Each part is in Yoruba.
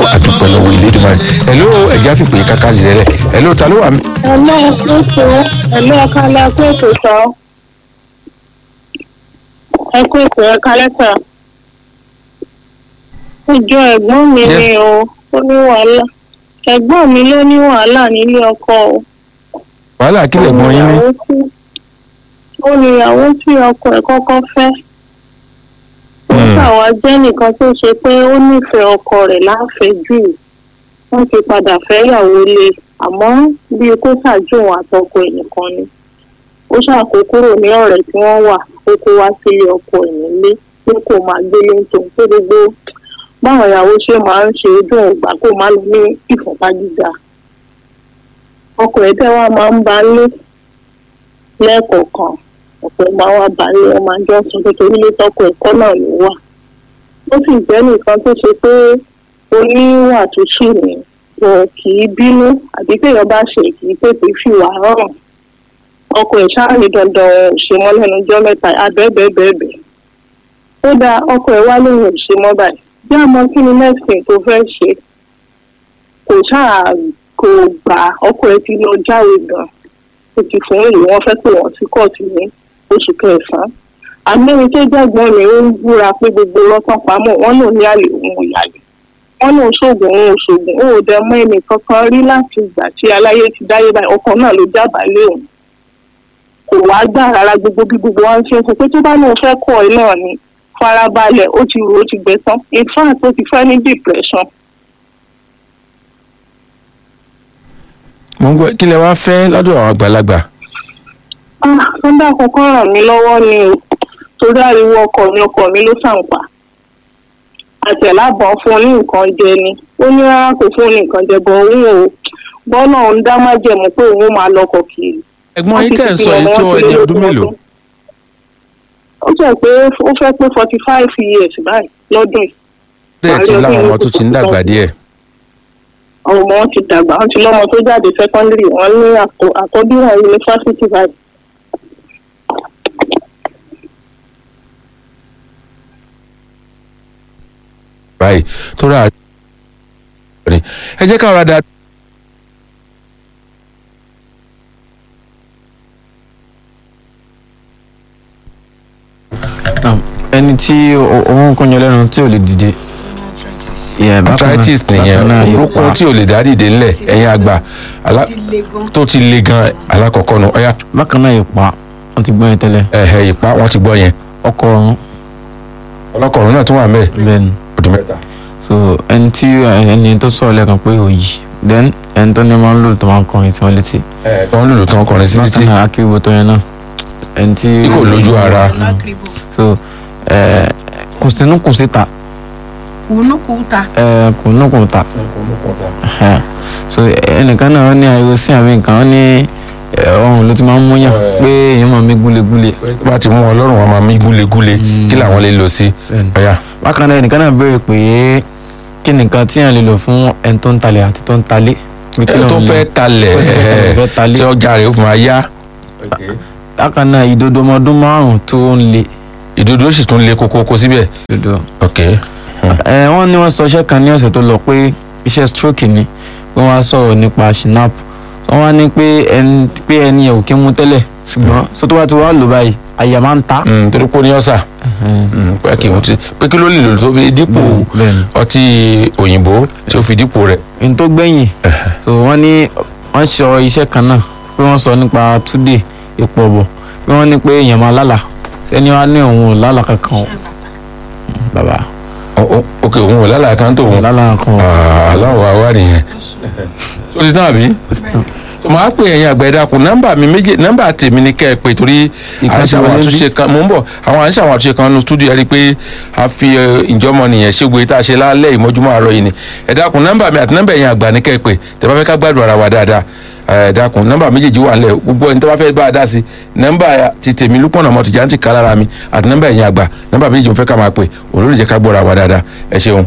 àdúpẹ́ lọ́wọ́ ìlédùmarè hello ẹ̀já fìpè kákàlì rẹ̀ rẹ̀ hello ta ló wà mí. ẹ̀lọ́ ètò ẹ̀lọ́ ẹ̀ka lẹ́kọ́ ètò sọ ẹ̀kọ́ ètò ẹ̀ka lẹ́tà ìjọ ẹ̀gbọ́n mi Yes. ni o ó ní wàhálà ẹ̀gbọ́n mi ló ní wàhálà nílé ọkọ o wàhálà kílẹ̀ gbọ́n yín ní. Ó ní ìyàwó tí- ó ní ìyàwó tí ọkọ ẹ̀ kọ́kọ́ fẹ́ ó Hmm. ṣàwá jẹ́ nìkan tó ṣe pé ó nífẹ̀ẹ́ ọkọ rẹ̀ láfẹ̀ẹ́jù wọ́n ti padà fẹ́yàwó lé àmọ́ bíi kó ṣàjòwò àtọkọ ẹ̀ nìkan ni ó ṣàkókòrò ní ọ̀rẹ́ tí wọ́n wà ó kó wá sílé ọkọ ẹ̀ nílé pé kò máa gbélé ń tòun pé gbogbo báwọn ìyàwó ṣe máa ń ṣe dùn ògbà kó má lọ ní ìfọ̀pá gíga ọkọ ẹ̀ tẹ́ wá máa ń ba lé lẹ́ẹ̀kọ̀ọ̀kan ọ̀pọ̀ máa wá ba lé ọmọ àjọ sọ pé torí lé tọkọ ẹ̀kọ́ náà ló wà ó sì jẹ́ nìkan tó ṣe pé oníwà tó ṣì ní wọn kì í bínú àbí téèyàn bá ṣe kì í tètè fìwà hàn ọkọ ẹ̀ ṣáà ní dandan òun ò ṣe mọ́ lẹ́nu ọjọ́ mẹ́ta abẹ́ẹ̀bẹ́ẹ̀bẹ́ẹ̀ ó dáa ọkọ ẹ̀ wá lóun ò ṣe mọ́ báyìí bí àmọ́ kí ni next thing tó fẹ́ ṣe kò ṣáà kò gbà ọkọ ẹ̀ ti lọ jáwé gan ó ti fún ìlú wọn fẹ́ pé wọ́n sí kóòtù ní oṣù kẹsàn-án àmẹ́rin tó jẹ́gbọ́n mi ó ń búra pé gbogbo lọ́tàn pamọ́ wọn náà ní àlè òun ò yàlè wọn náà ṣoògùn òun ò ṣoògùn ó ò dẹ mọ́ ẹnì kankan rí láti ìgbà tí aláyé ti dáyé báyìí ọkọ náà ló jábàá lé òun kò wá gbà rárá gbogbo bí gbogbo wa ń ṣe é sọ pé tó bá lóun fẹ́ kọ́ ẹ náà ni farabalẹ̀ ó ti rò ó ti gbẹ tán in fact ó ti fẹ́ ní depression mo ń gbọ́ kí lẹ wá fẹ́ lọ́dọ̀ àwọn àgbàlagbà. ah nọ́mbà àkọ́kọ́ ràn mí lọ́wọ́ ni o torí ariwo ọkọ mi ọkọ mi ló ṣàǹpà àtẹ̀lábọ̀n fún un ní nǹkan jẹ ni ó ní rárá kò fún un ní nǹkan jẹ bọ̀ òun ò bọ́nà òun dá májẹ̀mú pé òun ó máa lọkọ̀ kiri. ẹ̀gbọ́n yín tẹ̀ ń sọ yìí tó ẹni ọdún mélòó. ó jẹ́ pé ó fẹ́ pé forty five years báyìí lọ́dún yìí bẹ́ẹ̀ ti láwọn ọmọ tó ti ń dàgbà díẹ̀. àwọn ọmọ wọn ti dàgbà wọn ti lọ́mọ tó jáde secondary wọn ní àkọ- àkọ́bí wọn yunifásitì báyìí. báyìí tó rà á. ẹ jẹ́ ká ra da. ẹni tí òun kò yan lẹ́nu tí ò lè dìde. Yeah, bákan náà- arthritis bákan nìyẹn náà orúkọ ìpa. tí ò lè dá dìde ńlẹ̀ ẹ̀yin àgbà alá- tó ti le gan alákọ̀ọ́kọ́ nu ọ̀yá bákan náà ìpa wọn ti gbọ́ yẹn tẹ́lẹ̀ ẹ̀hẹ̀ ìpa wọn ti gbọ́ yẹn ọkọ ọ̀run ọlọ́kọ̀ọ́rùn náà tún wà mẹ́ẹ̀ bẹ́ẹ̀ ni ọdún mẹ́ta. so ẹni tí ẹni tó sọ̀rọ̀ lẹ́ẹ̀kan pé òyì then ẹni tó ní máa ń lò tó máa ń kọrin tí wọ́n létí ẹ̀ tó ń lùlù tó ń kọrin sí létí bákan náà akíbo tó yẹn náà ẹni tí Tí kò lójú ara. so ẹ kò sínú kò síta kùnúkùtà ẹ kò nú kò ta Ẹhẹ́. so ẹnìkan náà ní ariwo sí àbí nǹkan ó ní ẹ, ọrùn ló ti máa ń múyàn Ẹ. pé èèyàn máa mí gúlegúle tó bá ti mú wọn lọ́rùn wọn máa mí gúlegúle Mm. kí làwọn lè lò sí Bẹ́ẹ̀ni. ọ̀yá bákan náà ẹnìkan náà béèrè pé kí nìkan tí yàn lè lò fún ẹni tó ń talẹ̀ àti tó ń talé pé kí ẹ tó lòun lò. fẹ́ talẹ̀ Tó fẹ́ ẹ̀, talẹ̀. tí ọjà rẹ̀ ó fi máa yá bákan náà ìdodo ọmọ ọdún márùn tó ń le ìdodo sì tún le kókókó síbẹ̀ dodo ok ẹ wọ́n ní wọ́n sọ iṣẹ́ kan ní ọ̀sẹ̀ tó lọ pé iṣẹ́ stroke ni pé wọ́n á sọ̀rọ̀ nípa shinap wọ́n wá ní pé ẹni pé ẹni ẹ̀ ò kí ń mú tẹ́lẹ̀ ṣùgbọ́n sọ tó bá ti wá lò báyìí àyà máa ń ta. Mm, torí pé ó ní ọ̀sà Ẹhẹ́n. pé kí n ti pé kí ló lè lò tó fi dípò bẹ́ẹ̀ni ọtí òyìnbó tí ó fi dípò rẹ̀ n tó gbẹ̀yìn so wọ́n ní wọ́n sọ iṣẹ́ kan náà pé wọ́n sọ nípa túdé epo ọ̀bọ̀ pé wọ́n ní pé èèyàn máa lálà sẹ́ni wá ní òun ò lálà kankan o bàbá Ọ- ọ- ok òun ò lálàá kan tó òun òun lálà kankan o. aláwọ̀ àwa nìyẹn ó ti tán àbí tó máa pè ẹ̀yin àgbà ẹ̀dá kun nọ́mbà mi méje nọ́mbà tèmi ni kẹ́ ẹ pé torí à ń Ìkan ti ṣe àwọn wọlé àtúnṣe kan mò ń bọ̀ àwọn à ń ṣe àwọn àtúnṣe kan nínú stúdíò ẹ rí i pé a fi ẹ, ìjọmọ nìyẹn ṣégbé tá a ṣe lálẹ́ ìmọ́júmọ́ àárọ̀ yìí ni ẹ̀dá kun nọ́mbà mi àti nọ́mbà ẹ̀yin àgbà ni kẹ́ ẹ pé tẹ́ bá fẹ́ ká gbádùn ara wa dáadáa ẹ̀dá kun nọ́mbà méjèèjì wà nílẹ̀ gbogbo ẹni tó bá fẹ́ bá a dá sí nọ́mbà ti tèmi lúpọ̀nà mọ́ tìjà ń ti ká lára mi àti nọ́mbà ẹ̀yin àgbà nọ́mbà méjèèjì mo fẹ́ ká máa pè òun ló lè jẹ́ ká gbọ́ra wa dáadáa ẹ ṣeun.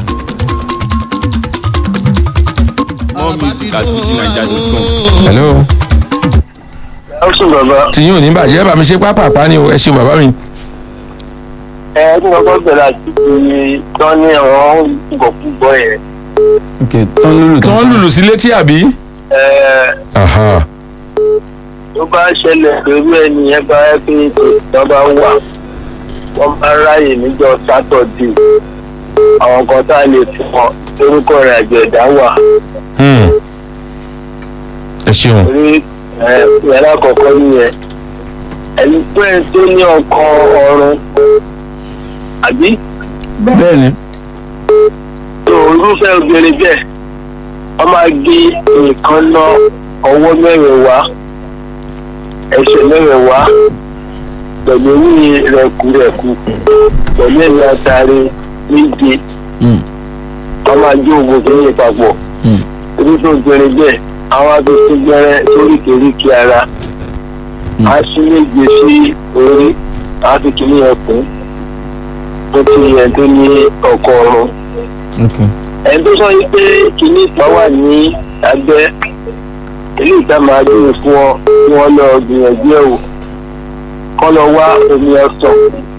more music at fujinaija.com. hello ó sùn bàbá tí yóò ní bàjẹ́ bá mi ṣe pápápá ni o ẹ ṣeun bàbá mi. ẹ ní ọkọ bẹ̀rẹ̀ àti tán ní àwọn gbọ̀kúgbọ̀ yẹn ok tán lùlù tí wọ́n lùlù sí létí àbí. ẹ Aha. tó bá ṣẹlẹ̀ pẹ̀lú ẹnìyẹn bá yẹ pé tó bá wà wọ́n bá ráyè níjọ́ sátọ̀dé àwọn kan tá a lè fún wọn lórúkọ rẹ̀ àjẹ̀dá wà Hmm. ẹ ṣeun. torí ẹ yàrá kọ̀ọ̀kan nìyẹn ẹni pé ẹni tó ní ọkọ ọrùn àbí bẹ́ẹ̀ ni tó irúfẹ́ obìnrin bẹ́ẹ̀ wọ́n máa gé nǹkan ná ọwọ́ mẹ́rin wá ẹsẹ̀ mẹ́rin wá pẹ̀lú orí rẹ̀kúrẹ̀kú pẹ̀lú ẹ̀mí àtàrí méje Hmm. wọ́n máa gé oògùn tó yẹ papọ̀ Hmm. irúfẹ́ obìnrin bẹ́ẹ̀ àwọn abẹ́sí gbẹ́rẹ́ sóríkèéríkèé ara á sí méje sí orí á fi kìíní ẹkùn tó ti yẹ tó ní ọkọ ọrùn ok ẹni tó sọ yìí pé kìíní ìtàn wà ní abẹ́ ilé ìta máa dúró fún ọ kí wọ́n lọ gbìyànjú ẹ̀ wò kọ́ lọ wá omi ọsàn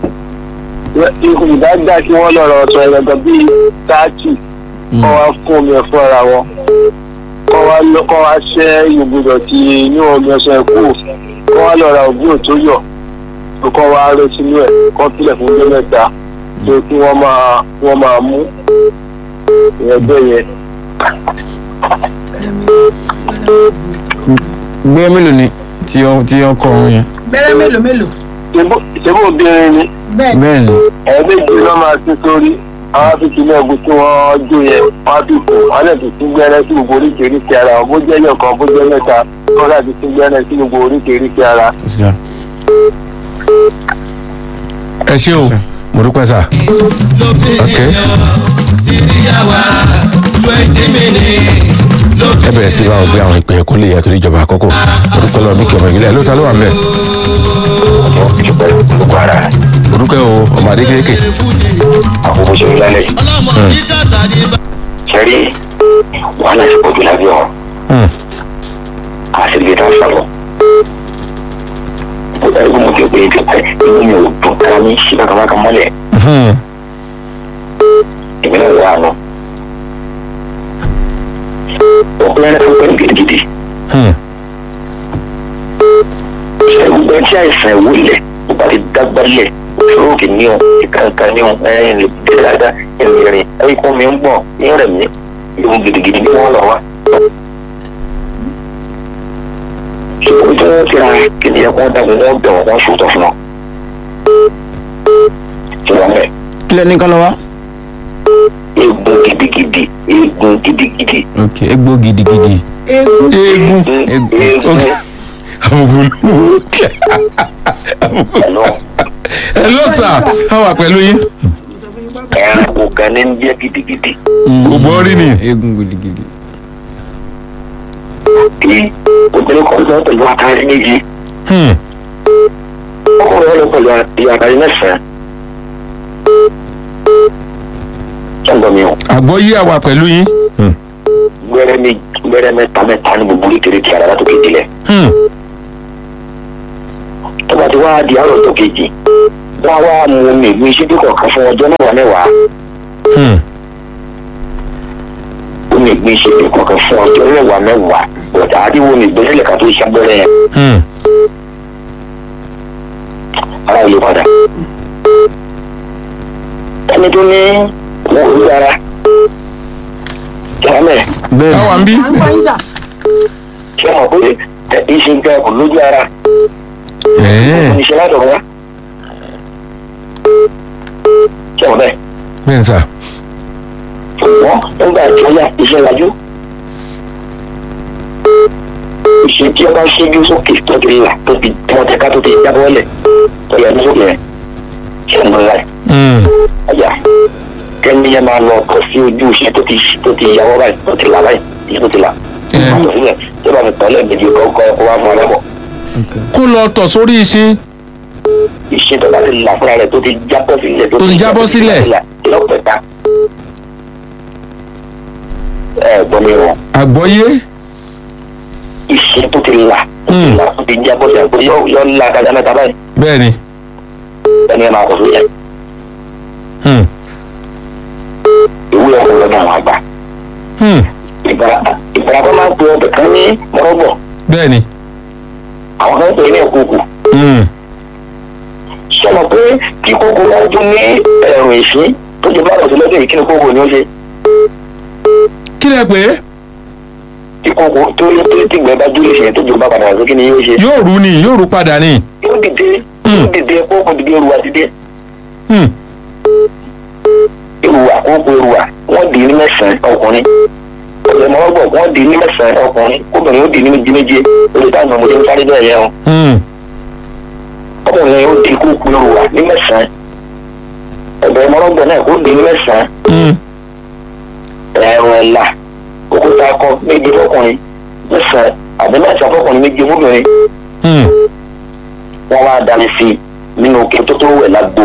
ìdágbà kí wọ́n lọ rọ ọsàn ẹ̀rọ̀gbọ̀n bíi táàtì Hmm. kọ́ wá fún omi ẹ̀ fún ara wọn kọ́ wá lọ kọ́ wá ṣẹ́ ìgbùdọ̀ tí inú omi ọsàn ẹ̀ kú kọ́ wá lọ ra òbúrò tó yọ̀ kọ́ wá rẹ sínú ẹ̀ kọ́ tilẹ̀ fún ọjọ́ mẹ́ta tó kí wọ́n máa wọ́n máa mú ìyẹn bẹ́ẹ̀ yẹn. gbé mélòó ni tí ó tí ó kọ ọrùn yẹn gbẹ́rẹ́ mélòó mélòó ìṣègùn obìnrin ni bẹ́ẹ̀ ni bẹ́ẹ̀ ni ẹ̀ẹ́dẹ́gbẹ́ ló máa ti sórí àwọn afẹ́kì náà bó tí wọ́n jó yẹn wọ́n á fi kù wọ́n lè fi tún gbẹ́rẹ́ sí gbogbo oríkèéríkèé ara wọn bó jẹ́ yẹn kan bó jẹ́ mẹ́ta wọ́n láti tún gbẹ́rẹ́ sí gbogbo oríkèéríkèé ara. kò sí dáa. ẹ ṣe o mo dúpẹ́ sà. ok ẹ bẹ̀rẹ̀ sí báwọn gbé àwọn ìpè ẹ̀kọ́ lè yàtọ̀ ìjọba àkókò mo dúpẹ́ lọ bíkẹ́ ọmọ ìbílẹ̀ ló ta ló wà mẹ́. mo dúpẹ́ o ọmọ adé kéékèèké. àkókò ṣe lálẹ́ sẹ́rí wàhálà ti pọ̀jù lábẹ́ ọ̀hún Hmm. àti lè dán sọ̀rọ̀ ó dájú mo ti pè é ti pẹ́ inú mi ò dùn ká ní sí bàkàbàkà mọ́lẹ̀ Hmm. èmi náà wà nù. ọkùnrin rẹ̀ fún pẹ́ẹ́lú gidigidi Hmm. ẹ̀rù ẹ̀ tí àìsàn ẹ̀wò ilẹ̀ ó bá ti dágbá lẹ̀ òṣòrókè ní ọ ìkàǹkà ní ọ ẹ̀yìn lè dé dáadáa ìrìn ẹ̀yìn mi ń gbọ̀n ní rẹ̀ mí ìwọ̀n gidigidi ní wọ́n lọ wá. ṣùgbọ́n tí wọ́n ti ra kìnìún ẹ̀kọ́ dàgbọ́n wọ́n bẹ̀ wọ́n wọ́n ṣòótọ́ fún wọn. tí wọ́n mẹ́ kílẹ̀ ní kán lọ wá. egun gidigidi egun gidigidi ok egbò gidigidi. eégún eégún egun egun àbúrò pẹ̀lú ẹ lọ sà á wà pẹ̀lú yín. ẹranko kan ní ń jẹ́ gidigidi Ògbọ́n rí ni. egbò gidigidi. kí obìnrin kan lọ pẹ̀lú àtàrí méjì Hmm. ọkùnrin lọ pẹ̀lú àtàrí mẹ́sàn-án. sọ́ńdọ̀ mi ò àgbọ́yé àwà pẹ̀lú yín. Hmm. gbẹ́rẹ́ mi gbẹ́rẹ́ mẹ́ta mẹ́ta ní gbogbo oríkèéríkèé ara látòkè délẹ̀. Hmm. tó bá ti wá di àárọ̀ tó kejì wọ́n á wá mu omi ìlú iṣẹ́ kọ̀ọ̀kan fún ọjọ́ mẹ́wàá mẹ́wàá Hmm. omi ìgbín iṣẹ́ kọ̀ọ̀kan fún ọjọ́ mẹ́wàá mẹ́wàá bọ̀dà àdìwọ́ omi ìgbín sílẹ̀ ká tó iṣẹ́ gbẹ́rẹ́ yẹn Hmm. ara yìí padà. ẹni tó ní wọn ò rí ara jẹ́wọ́mẹ́ bẹ́ẹ̀ táwa ń bí. à ń gbọ́ yín sà ṣé wọn pé ẹ ìṣe nǹkan kò lójú ara Ẹ̀ẹ́. oníṣẹ́ látọ̀ wá. ṣé wọn bẹ́ẹ̀ bẹ́ẹ̀ sà. ṣùgbọ́n nígbà tí ó yá iṣẹ́ lajú. ìṣe tí ọba ṣẹ́jú sókè tó ti là tó ti tẹ́wọ́tẹ́ká tó ti jábọ́ lẹ̀ tó yẹ ní sókè rẹ̀ ṣé ń lọ Hmm. ọjà kẹ́ni yẹn máa lọ ọkọ̀ sí ojú iṣẹ́ tó ti tó ti yàwọ́ báyìí tó ti là báyìí iṣẹ́ tó ti là. Ẹ. àtọ̀ sílẹ̀ tí ó bá fi tọ́lẹ̀ méjì kọ́kọ́ wá fún alábọ̀. kó lọ tọ̀ sórí iṣin. iṣẹ́ tó bá ti là fúnra rẹ̀ tó ti jábọ́ sílẹ̀ Tó ti jábọ́ sílẹ̀. lọ́pẹ̀ta. ẹ gbọ́ mi rọ̀ àgbọ́yé. iṣẹ́ tó ti là tó ti Hmm. là tó ti jábọ́ sílẹ̀ pé yọ yọ ńlá kájà mẹ́ta báyìí bẹ́ẹ̀ ni. ẹni ẹ máa kọ̀ sóyè Hmm. ìwé ọkọ̀ lọ́dọ̀ àwọn àgbà bẹ́ẹ̀ ni àwọn kan ń pè ní ìkókò Hmm. sọmọ pé kí kókò wọn tún ní ẹ̀rùn ìsín tó jẹ báwọn sílẹ̀ lẹ́yìn kí ni kókò ni ó ṣe kí lẹ pé kí kókò tó tó tìgbẹ́ bá dúró ìsìn tó jẹ bá padà wá sí kí ni yóò ṣe yóò rú ni yóò rú padà ni yóò dìde Hmm. yóò dìde kókò dìde eruwa dìde Hmm. eruwa kókò eruwa wọ́n dì í ní mẹ́sàn-án ọkùnrin ọ̀sẹ̀ mọ́gbọ̀n wọ́n dì í ní mẹ́sàn-án ọkùnrin kóbìnrin ó dì í ní méjì méje lórí táwọn ọmọdé ń sáré bẹ́ẹ̀ yẹn o Hmm. ọkùnrin ó di kókò eruwa ní mẹ́sàn-án ọ̀sẹ̀ mọ́gbọ̀n náà kó dì í ní mẹ́sàn-án Hmm. ẹ̀rùn ẹ̀là òkúta akọ méje fọkùnrin mẹ́sàn-án àbí mẹ́sàn-án fọkùnrin méje fọkùnrin Hmm. wọ́n wá dání sí i nínú òkè tó tó wẹ̀ lágbo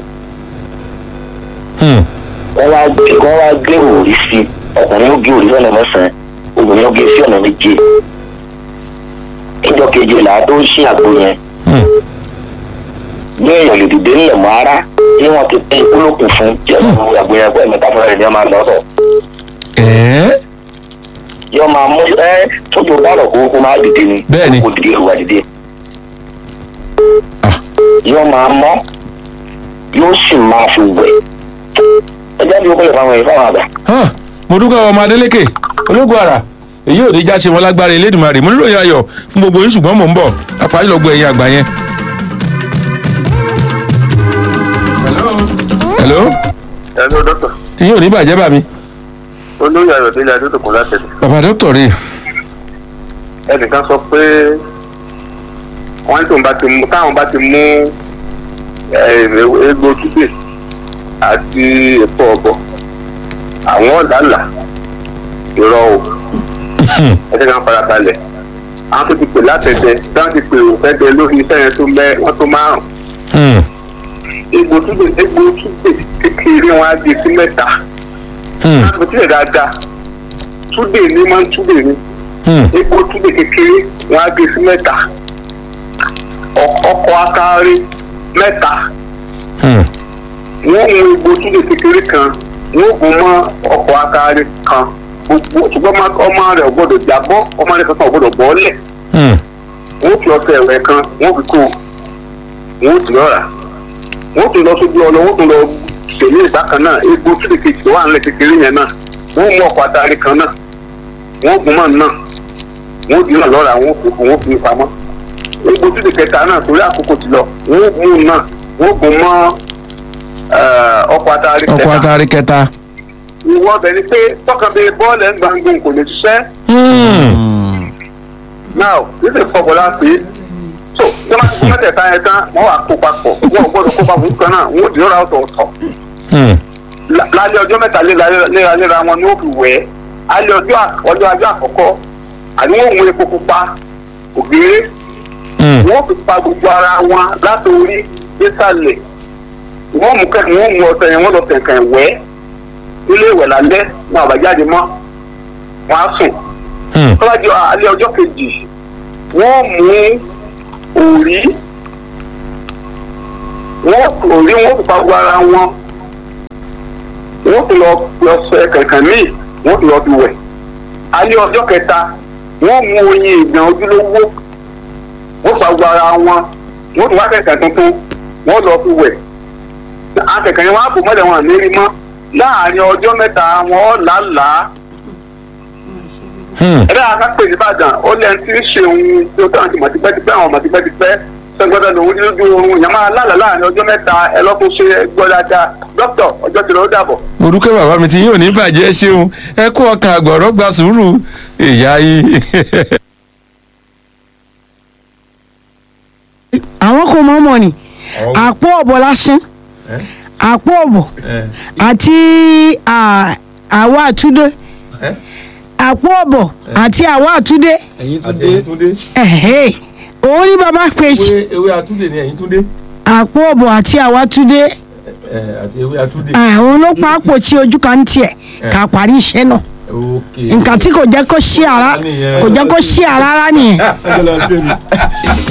Hmm. wọ́n wá gbé wọ́n wá gbé òrí sí i ọkùnrin ó gé òrí sí ọ̀nà mẹ́sàn-án obìnrin ó gé sí ọ̀nà méje ìjọ kejìlá tó ń ṣí àgbo yẹn Hmm. ní èèyàn lè dìde nílẹ̀ mọ́ ara tí wọ́n ti pín olókùn fún tí ọ̀nà àgbo yẹn pẹ́ mẹ́ta fúnra rẹ̀ ni wọ́n máa lọ́tọ̀ ẹ̀ẹ́ yọ máa mú ẹ tójú bá rọ̀ kó kó máa dìde ni Bẹ́ẹ̀ni. kó dìde ìrùwà dìde Ah. yọ máa mọ́ yóò sì máa fi wẹ̀ ẹjẹ́ bí ó kọ́ lè fáwọn èèyàn fáwọn àgbà. hàn mo dúpẹ́ ọmọ adélékè ológun ara èyí ò ní já ṣe wọn lágbára elédùnmarè mo nílò ayọ̀ fún gbogbo yín ṣùgbọ́n mò ń bọ̀ àpárí lọ gbọ́ ẹ̀yìn àgbà yẹn. hello ẹ̀rọ dọ́tọ̀ tí yóò ní bàjẹ́ bà mí olóyè ayọ̀délé adédọ̀kun látẹ̀lẹ̀ bàbá dókítà rè ẹnìkan sọ pé wọ́n ní tóun bá ti mú táwọn bá ti mú eh, egbò túbè àti èpo ọ̀bọ àwọn ọ̀làlà irọ́ o ẹ̀jẹ̀ kan fara balẹ̀ àwọn tó ti pè látẹ̀dẹ̀ táwọn ti pè òfẹ́dẹ lórí iṣẹ́ yẹn tó mẹ́ wọ́n tó márùn Hmm. egbò túbè egbò túbè kékeré wọn á di sí mẹ́ta Hmm. láti tilẹ̀ dáadáa túbè ní máa ń túbè ní Hmm. epo túbè kékeré wọn á gé sí mẹ́ta Ọ- ọkọ̀ akárí mẹ́ta Hmm. wọ́n mú epo túbè kékeré kan wọ́n gùn mọ́ ọkọ̀ akárí kan gbogbo ṣùgbọ́n ọmọ- ọmọ rẹ̀ ò gbọ́dọ̀ jábọ́ ọmọ rẹ̀ kankan ò gbọ́dọ̀ bọ́ọ̀lẹ̀ Hmm. wọ́n fi ọṣẹ ẹ̀wẹ̀ kan wọ́n fi kó wọ́n ti lọ́ra wọ́n tún lọ sójú ọlọ wọ́n tún lọ tẹ̀lé ìbákan náà epo túbè kejì tó wà nílẹ̀ kékeré yẹn náà wọ́n mú ọkọ̀ akárí kan náà wọ́n gùn mọ́ náà wọ́n di náà lọ́ra wọ́n fi wọ́n fi pamọ́ egbò tí di kẹta náà torí àkókò ti lọ wọ́n mú un náà wọ́n gùn mọ́ eh, ọkọ̀ atari ọkọ̀ kẹta atari kẹta. ìwọ ọbẹ̀ ni pé tọkàn bíi bọ́ọ̀lù ẹ̀ ń gbàngbòn kò lè ṣiṣẹ́ Hmm. náà níbi ìfọ̀bọ̀lá pé so tí wọ́n ti fún mẹ́tẹ̀ẹ̀ta yẹn tán wọ́n wà kó papọ̀ wọ́n ò gbọ́dọ̀ kó papọ̀ nǹkan náà wọ́n ò di lọ́ra ọ̀tọ̀ọ̀tọ̀ Hmm. La- lálẹ́ ọjọ́ mẹ́ta léra- léraléra wọn ni ó fi wẹ̀ ẹ́ alẹ́ ọjọ́ à- ọjọ́ ajọ́ àkọ́kọ́ àní wọ́n mú epo pupa ògèrè Hmm. wọ́n fi pa gbogbo ara wọn látòrí désàlẹ̀ wọ́n mú kẹ́kẹ́ wọ́n mú ọ̀sẹ̀ yẹn wọ́n lọ kẹ̀kẹ́ wẹ̀ nílé ìwẹ̀ lálẹ́ ní àbájáde mọ́ wọ́n á sùn Hmm. tọ́lájú alẹ́ ọjọ́ kejì wọ́n mú òrí wọ́n òrí wọ́n fi pa gbogbo ara wọn wọ́n fi lọ lọ sọ kẹ̀kẹ́ míì wọ́n fi lọ fi wẹ̀ alẹ́ ọjọ́ kẹta wọ́n mú oyin ìgbọ̀n ojúlówó wọ́n fa gbogbo ara wọn wọ́n tún wá kẹ̀kẹ́ tuntun wọ́n lọ fi wẹ̀ akẹ̀kẹ́ yẹn wọ́n á bò mọ́lẹ̀ wọn àlérí mọ́ láàárín ọjọ́ mẹ́ta wọn làálàá Hmm. ẹ̀rẹ́ akápẹ́ nìbàdàn ó lẹ́yìn tí ń ṣe ohun tí ó tàn sí mọ̀tìpẹ́tìpẹ́ àwọn mọ̀tìpẹ́tìpẹ́ sẹ́gbọ́dọ̀ lòun lójú oorun yẹn máa lálàá láàrin ọjọ́ mẹ́ta ẹ lọ́kùn ṣe gbọ́ dáadáa dókítà ọjọ́ tí lọ́ọ́ dàbọ̀. mo dúpẹ́ bàbá mi tí yóò ní bàjẹ́ ṣeun ẹ kú ọkàn àgbọ̀rọ̀ gba sùúrù ìyá yìí. àwọn kò mọ̀ mọ̀ ni àpò ọ̀bọ̀ lásán àpò ọ̀bọ̀ àti à- àwọ̀ àtúndé àpò ọ̀bọ̀ àti àwọ̀ àtúndé ẹ̀yin tún àti dé ẹ̀yin túndé ẹ̀hẹ́ òun ní baba fèsì ewé ewé àtúndé ni ẹ̀yin túndé àpò ọ̀bọ̀ àti àwọ̀ àtúndé àti ewé àtúndé. àwọn ló pa àpò tí ojú kan tiẹ̀ ká parí iṣẹ́ náà ok nǹkan tí kò jẹ́ kó ṣí ara kò jẹ́ kó ṣí ara rárá nìyẹn. ẹjọ́ lọ sí ẹni.